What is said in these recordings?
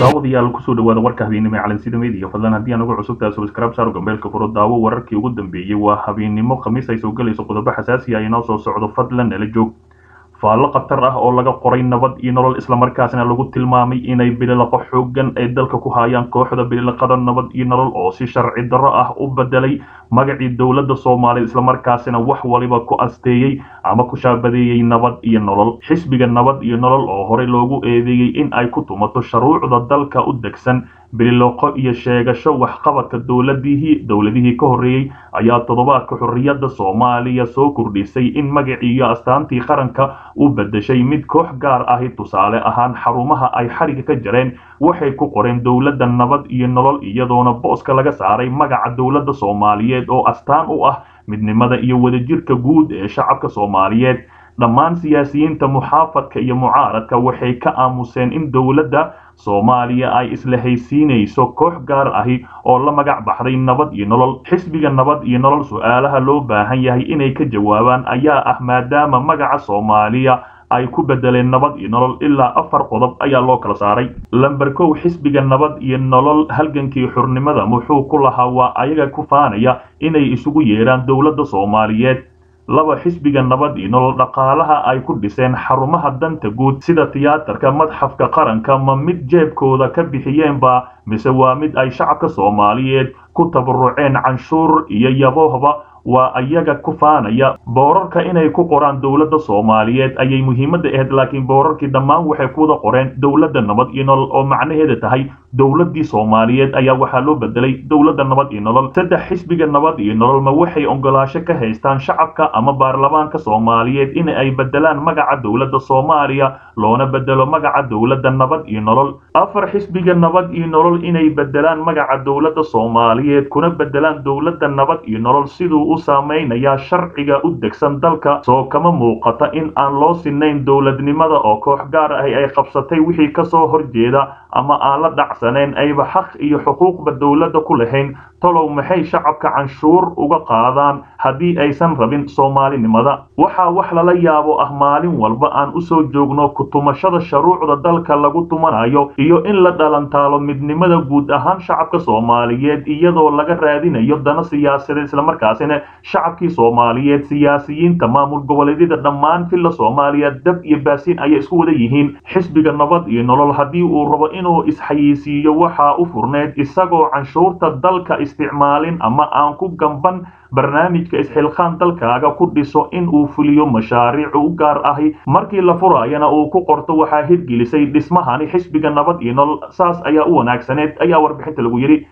daawadayaal kusoo dhawaada warka habeennimo ee calansida media fadlan haddii aan ugu cusubtahay subscribe saaro gambeelka furo daawo wararkii ugu dambeeyey waa habeennimo khamiis ay soo gelayso qodobo xasaasi ah inoo soo socdo fadlan nala joog faallo khatar ah oo laga qoray nabad iyo nolol islamarkaasna lagu tilmaamay inay bililaqo xoogan ay dalka ku hayaan kooxda bililaqada nabad iyo nolol oo si sharci darro ah u bedelay magacii dowladda soomaaliya islamarkaasina wax waliba ku asteeyey ama ku shaabadeeyey nabad iyo nolol xisbiga nabad iyo nolol oo horey loogu eedeeyey in ay ku tumato shuruucda dalka u degsan bililoqo iyo sheegasho waxqabadka dowladihii dowladihii ka horreeyey ayaa toddobaadka xorriyadda soomaaliya soo kordhisay in magacii iyo astaantii qaranka u bedeshay mid koox gaar ahi tusaale ahaan xarumaha ay xariga ka jareen waxay ku qoreen dowladda nabad iyo nolol iyadoona booska laga saaray magaca dowladda soomaaliyeed oo astaan u ah midnimada iyo wadajirka guud ee shacabka soomaaliyeed dhammaan siyaasiyiinta muxaafadka iyo mucaaradka waxay ka aamuseen in dowladda soomaaliya ay isla haysiinayso koox gaar ahi oo la magac baxday nabad iyo nolol xisbiga nabad iyo nolol su-aalaha loo baahan yahay inay ka jawaabaan ayaa ah maadaama magaca soomaaliya ay ku bedeleen nabad iyo nolol ilaa afar qodob ayaa loo kala saaray lamber kow xisbiga nabad iyo nolol halgankii xurnimada muxuu ku lahaa waa ayaga ku faanaya inay isugu yeedhaan dowladda soomaaliyeed laba xisbiga nabad iyo nolol dhaqaalaha ay ku dhiseen xarumaha danta guud sida tiyaatarka madxafka qaranka ma mid jeebkooda ka bixiyeenba mise waa mid ay shacabka soomaaliyeed ku tabaruceen canshuur iyo yaboohba waa iyaga ku faanaya boorarka inay ku qoraan dowladda soomaaliyeed ayay muhiimadda ahayd laakiin boorarkii dhammaan waxay ku wada qoreen dowladda nabad iyo nolol oo macnaheeda tahay dowladdii soomaaliyeed ayaa waxaa loo bedelay dowladda nabad iyo nolol saddex xisbiga nabad iyo nolol ma waxay ogolaasho ka haystaan shacabka ama baarlamaanka soomaaliyeed in ay bedelaan magaca dowladda soomaaliya loona bedelo magaca dowladda nabad iyo nolol afar xisbiga nabad iyo nolol inay bedelaan magaca dowladda soomaaliyeed kuna bedelaan dowladda nabad iyo nolol siduu u saameynayaa sharciga u degsan dalka soo kama muuqata in aan loo sinayn dowladnimada oo koox gaar ahi ay qabsatay wixii kasoo horjeeda ama aan la dhacsaneen ayba xaq iyo xuquuqba dowladda ku lahayn talow maxay shacabka canshuur uga qaadaan haddii aysan rabin soomaalinimada waxaa wax lala yaabo ah maalin walba aan usoo joogno kutumashada shuruucda dalka lagu tumanayo iyo in la dhalantaalo midnimada guud ahaan shacabka soomaaliyeed iyadoo laga raadinayo dana siyaasadeed islamarkaasina shacabkii soomaaliyeed siyaasiyiinta maamul goboleedyada dhammaan filla soomaaliya dab iyo baasiin ayay isku wada yihiin xisbiga nabad iyo nolol haddii uu rabo inuu isxayeysiiyo waxaa u furneyd isagoo canshuurta dalka isticmaalin ama aan ku gamban barnaamijka isxilqaan dalkaaga ku dhiso in uu fuliyo mashaariic u gaar ahi markii la furaayana uu ku qorto waxaa hirgelisay dhismahani xisbiga nabad iyo nolol saas ayaa u wanaagsaneed ayaa warbixinta lagu yidhi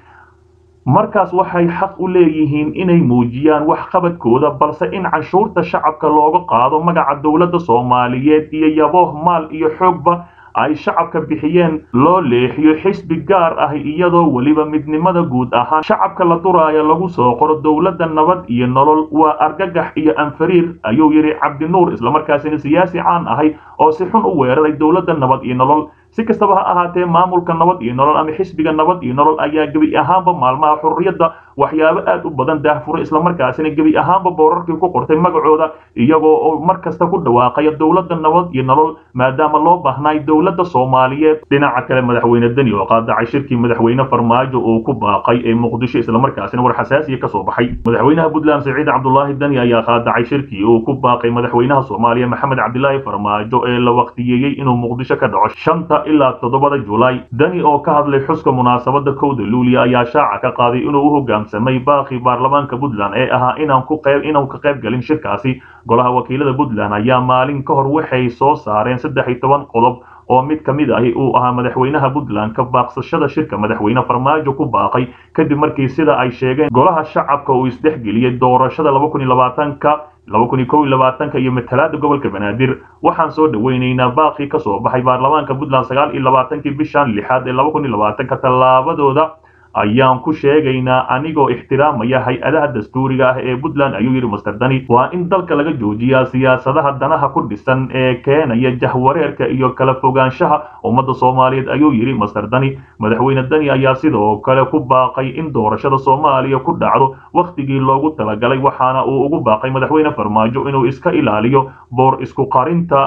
markaas waxay xaq u leeyihiin inay muujiyaan waxqabadkooda balse in canshuurta shacabka looga qaado magaca dowladda soomaaliyeed iyo yabooh maal iyo xoogba ay shacabka bixiyeen loo leexiyo xisbi gaar ah iyadoo weliba midnimada guud ahaan shacabka la duraayo lagu soo qoro dowladda nabad iyo nolol waa argagax iyo anfariir ayuu yidhi cabdinuur islamarkaasina siyaasi caan ahay oo si xun u weeraray dowladda nabad iyo nolol si kastaba ha ahaatee maamulka nabad iyo nolol ama xisbiga nabad iyo nolol ayaa gebi ahaanba maalmaha xurriyadda waxyaabo aad u badan daahfuray islamarkaasina gebi ahaanba boorarkii ku qortay magacooda iyagoo oo mar kasta ku dhawaaqaya dowladda nabad iyo nolol maadaama loo baahnaay dowladda soomaaliyeed dhinaca kale madaxweyne deni oo qaadacay shirkii madaxweyne farmaajo uu ku baaqay ee muqdisho islamarkaasina war xasaasiya ka soo baxay madaxweynaha puntland siciid cabdulaahi deni ayaa qaadacay shirkii uu ku baaqay madaxweynaha soomaaliya maxamed cabdilaahi farmaajo ee la waqtiyeeyey inuu muqdisho ka dhaco shanta ilaa toddobada julaay dani oo ka hadlay xuska munaasabada kowda luuliya ayaa shaaca ka qaaday inuu u hogaamsamay baaqii baarlamaanka puntland ee ahaa inaan ku qayb inaan ka qayb galin shirkaasi golaha wakiilada puntland ayaa maalin ka hor waxay soo saareen saddex iyo toban qodob oo mid ka mid ahi uu ahaa madaxweynaha puntland ka baaqsashada shirka madaxweyne farmaajo ku baaqay kadib markii sida ay sheegeen golaha shacabka uu isdhexgeliyey doorashada laba kun iyo labaatanka laba kun iyo kow iyo labaatanka iyo matalaada gobolka banaadir waxaan soo dhaweynaynaa baaqii ka soo baxay baarlamaanka puntland sagaal iyo labaatankii bishan lixaad ee laba kun iyo labaatanka tallaabadooda ayaan ku sheegaynaa anigoo ixtiraamaya hay-adaha dastuuriga ah ee puntland ayuu yidhi master dani waa in dalka laga joojiyaa siyaasadaha danaha ku dhisan ee keenaya jahwareerka iyo kala fogaanshaha ummadda soomaaliyeed ayuu yidhi master dani madaxweyne dani ayaa sidoo kale ku baaqay in doorashada soomaaliya ku dhacdo wakhtigii loogu talagalay waxaana uu ugu baaqay madaxweyne farmaajo inuu iska ilaaliyo boor isku qarinta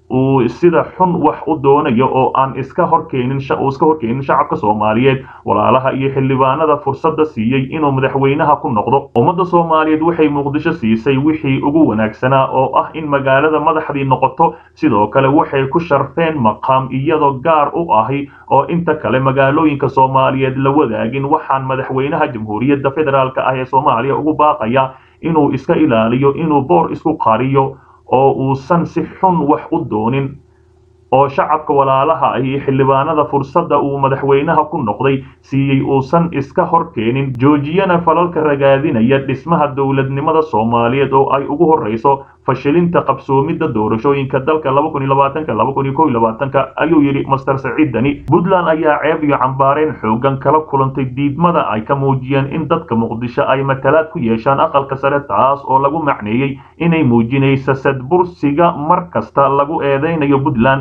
uu sida xun wax u doonayo oo aan iska horkeenin uu iska horkeenin shacabka soomaaliyeed walaalaha iyo xildhibaanada fursadda siiyey inuu madaxweynaha ku noqdo ummadda soomaaliyeed waxay muqdisho siisay wixii ugu wanaagsanaa oo ah in magaalada madaxdii noqoto sidoo kale waxay ku sharfeen maqaam iyadoo gaar u ahi oo inta kale magaalooyinka soomaaliyeed la wadaagin waxaan madaxweynaha jamhuuriyadda federaalk ah ee soomaaliya ugu baaqaya inuu iska ilaaliyo inuu boor isku qariyo oo uusan si xun wax u doonin oo shacabka walaalaha ah iyo xildhibaanada fursadda uu madaxweynaha ku noqday siiyey uusan iska horkeenin joojiyana falalka ragaadinaya dhismaha dowladnimada soomaaliyeed oo ay ugu horreyso fashilinta qabsoomidda doorashooyinka dalka ayuu yidhi master saciid dani puntland ayaa ceeb iyo cambaareen xoogan kala kulantay diidmada ay ka muujiyeen in dadka muqdisho ay matalaad ku yeeshaan aqalka sare taas oo lagu macneeyey inay muujinaysa sadbursiga mar kasta lagu eedeynayo puntland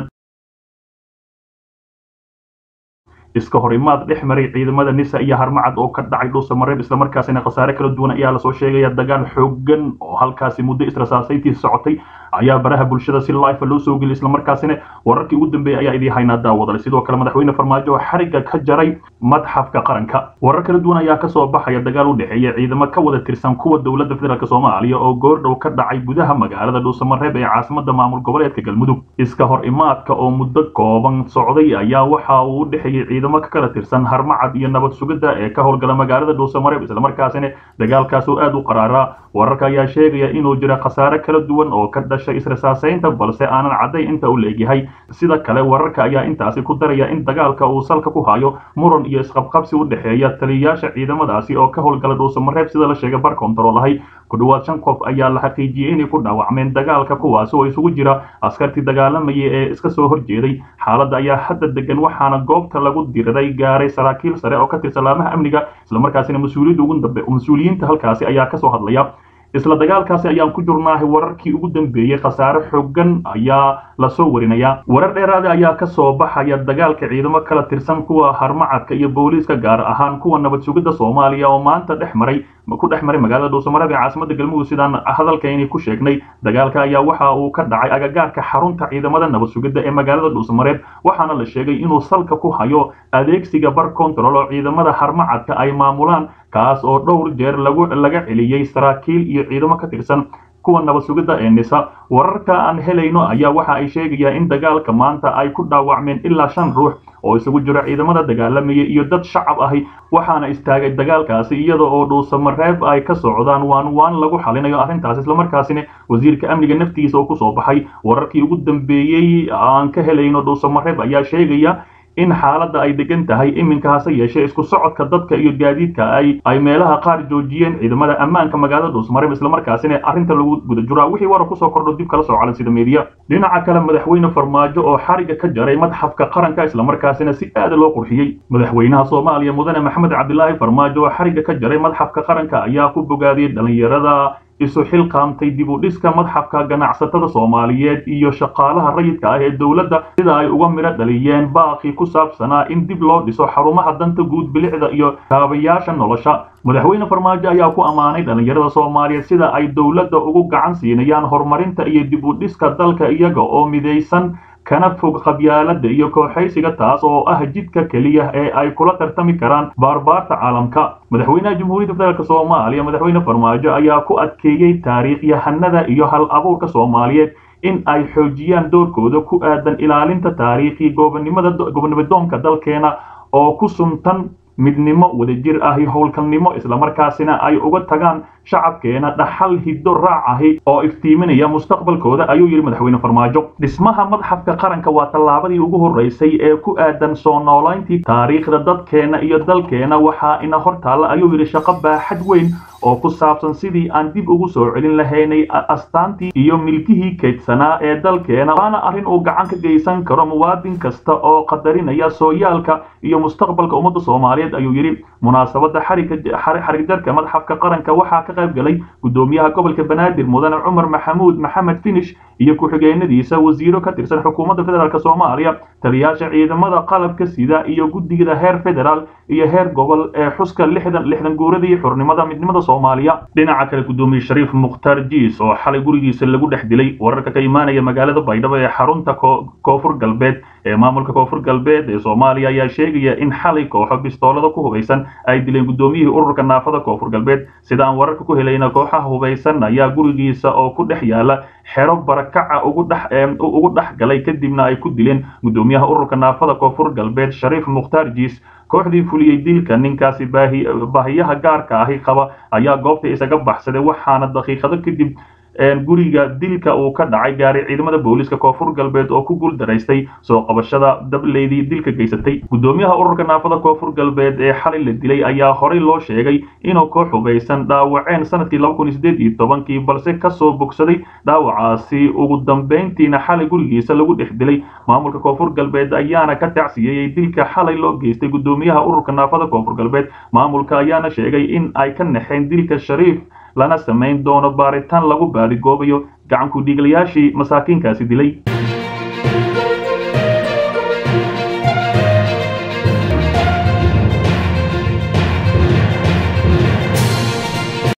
iska hor imaad dhex maray ciidamada nisa iyo harmacad oo ka dhacay dhuusamareeb islamarkaasina khasaare kala duwan ayaa lasoo sheegaya dagaal xoogan oo halkaasi muddo israsaasayntii socotay ayaa baraha bulshada si life loo soo geliyay islamarkaasina wararkii ugu dambeeyay ayaa idii haynaa daawadale sidoo kale madaxweyne farmaajo oo xarigga ka jaray madxafka qaranka warar kala duwan ayaa kasoo baxaya dagaal u dhexeeya ciidamo ka wada tirsan kuwa dowladda federaalk soomaaliya oo goordhow ka dhacay gudaha magaalada dhuusamareeb ee caasimada maamul goboleedka galmudug iska hor imaadka oo muddo kooban socday ayaa waxa uu u dhexeeyey ciidamo ka kala tirsan harmacad iyo nabad sugidda ee ka howlgala magaalada dhuusamareeb islamarkaasina dagaalkaas oo aad u qaraaraa wararka ayaa sheegaya inuu jira khasaare kala duwan oo ka dhashay israsaasaynta balse aanan cadday inta u leegyahay sida kale wararka ayaa intaasi ku daraya in dagaalka uu salka ku hayo muran iyo isqabqabsi u dhexeeya taliyayaasha ciidamadaasi oo ka howlgala dhuusamareeb sida la sheegay bar kontarool ahay ku dhowaad shan qof ayaa la xaqiijiyey inay ku dhaawacmeen dagaalka kuwaasi oo isugu jira askartii dagaalamaya ee iska soo horjeeday xaaladda ayaa hadda degan waxaana goobta lagu diriray gaaray saraakiil sare oo ka tirsan laamaha amniga islamarkaasina mas-uuliyadda ugu dambe mas-uuliyiinta halkaasi ayaa kasoo hadlaya isla dagaalkaasi ayaan ku jurnaahay wararkii ugu dambeeyey khasaare xoogan ayaa lasoo warinaya warar dheeraada ayaa kasoo baxaya dagaalka ciidamo kala tirsan kuwa harmacadka iyo booliiska gaar ahaan kuwa nabad sugidda soomaaliya oo maanta dhex maray ku dhex maray magaalada dhuusamareeb ee caasimada galmudug sidaan hadalkayni ku sheegnay dagaalka ayaa waxa uu ka dhacay agagaarka xarunta ciidamada nabad sugidda ee magaalada dhuusamareeb waxaana la sheegay inuu salka ku hayo adeegsiga bar control oo ciidamada harmacadka ay maamulaan kaas oo dhowr jeer lagu laga celiyey saraakiil iyo ciidamo ka tirsan kuwa nabad sugidda ee nisa wararka aan helayno ayaa waxa ay sheegayaan in dagaalka maanta ay ku dhaawacmeen ilaa shan ruux oo isugu jiro ciidamada dagaalamaya iyo dad shacab ahi waxaana istaagay dagaalkaasi iyada oo dhuusamareeb ay ka socdaan waan waan lagu xalinayo arrintaas islamarkaasina wasiirka amniga naftiisa oo kusoo baxay wararkii ugu dambeeyey aan ka helayno dhuusamareeb ayaa sheegaya in xaaladda ay degan tahay iminka hase yeeshee isku socodka dadka iyo gaadiidka ay ay meelaha qaar joojiyeen ciidamada ammaanka magaalada dhuusmareeb islamarkaasina arrinta lagu guda jiraa wixii warar kusoo kordho dib kala soo calan sida meediya dhinaca kale madaxweyne farmaajo oo xariga ka jaray madxafka qaranka islamarkaasina si aada loo qurxiyey madaxweynaha soomaaliya mudane maxamed cabdilaahi farmaajo oo xariga ka jaray madxafka qaranka ayaa ku bogaadiyey dhallinyarada isu xilqaamtay dib u dhiska madxafka ganacsatada soomaaliyeed iyo shaqaalaha rayidka ah ee dowladda sida ay uga midho dhaliyeen baaqii ku saabsanaa in dib loo dhiso xarumaha danta guud bilicda iyo kaabayaasha nolosha madaxweyne farmaajo ayaa ku ammaanay dhallinyarada soomaaliyeed sida ay dowladda ugu gacan siinayaan horumarinta iyo dib u dhiska dalka iyaga oo midaysan kana fog qabyaalada iyo kooxaysiga taas oo ah jidka keliya ee ay kula tartami karaan baarbaarta caalamka madaxweynaha jamhuuriyadda federaalk soomaaliya madaxweyne farmaajo ayaa ku adkeeyey taariikhyahanada iyo hal abuurka soomaaliyeed in ay xoojiyaan doorkooda ku aadan ilaalinta taariikhii gobonimada gobonimadoonka dalkeena oo ku suntan midnimo wadajir ahi howlkalnimo islamarkaasina ay uga tagaan shacabkeena dhaxal hiddo raac ahi oo iftiiminaya mustaqbalkooda ayuu yidhi madaxweyne farmaajo dhismaha madxafka qaranka waa tallaabadii ugu horreysay ee ku aadan soo noolayntii taariikhda dadkeena iyo dalkeena waxaa ina hor taalla ayuu yidhi shaqo baaxad weyn oo ku saabsan sidii aan dib ugu soo celin lahaynay astaantii iyo milkihii keydsanaa ee dalkeena waana arrin uu gacan ka geysan karo muwaadin kasta oo qadarinaya sooyaalka iyo mustaqbalka ummadda soomaaliyeed ayuu yidhi munaasabadda xarigjarka madxafka qaranka waxaa ka qayb galay gudoomiyaha gobolka banaadir mudane cumar maxamuud maxamed finish iyo ku-xigeenadiisa wasiiro ka tirsan xukuumadda federaalk soomaaliya taliyaasha ciidamada qalabka sida iyo guddigada heer federaal iyo heer gobol ee xuska lixdan lixdan guuradii xurnimada midnimada soomaaliya dhinaca kale gudoomiye shariif mukhtaar jiis oo xalay gurigiisa lagu dhex dilay wararka ka imaanaya magaalada baydhabo ee xarunta koonfur galbeed ee maamulka koonfur galbeed ee soomaaliya ayaa sheegaya in xalay kooxo bistoolada ku hubaysan ay dileen gudoomiyihii ururka naafada koonfur galbeed sida aan wararka ku helayna kooxaha hubaysan ayaa gurigiisa oo ku dhex yaala xero barakaca ugu dhex galay kadibna ay ku dileen gudoomiyaha ururka naafada koonfur galbeed shariif mukhtaar jiis kooxdii fuliyey dilka ninkaasi baahiyaha gaarka ahi qaba ayaa goobta isaga baxsaday waxaana daqiiqado kadib guriga dilka uu ka dhacay gaaray ciidamada booliiska koonfur galbeed oo ku guuldaraystay soo qabashada dableydii dilka geysatay gudoomiyaha ururka naafada koonfur galbeed ee xalay la dilay ayaa horey loo sheegay inuu koox hubaysan dhaawaceen sanadkii laba kun iyo sideed iyo tobankii balse kasoo bogsaday dhaawacaasi ugu dambeyntiina xalay gurigiisa lagu dhex dilay maamulka koonfur galbeed ayaana ka tacsiyeeyey dilka xalay loo geystay gudoomiyaha ururka naafada koonfur galbeed maamulka ayaana sheegay in ay ka naxeen dilka shariif lana samayn doono baaritaan lagu baadigoobayo gacanku dhiiglayaashii masaakiinkaasi dilay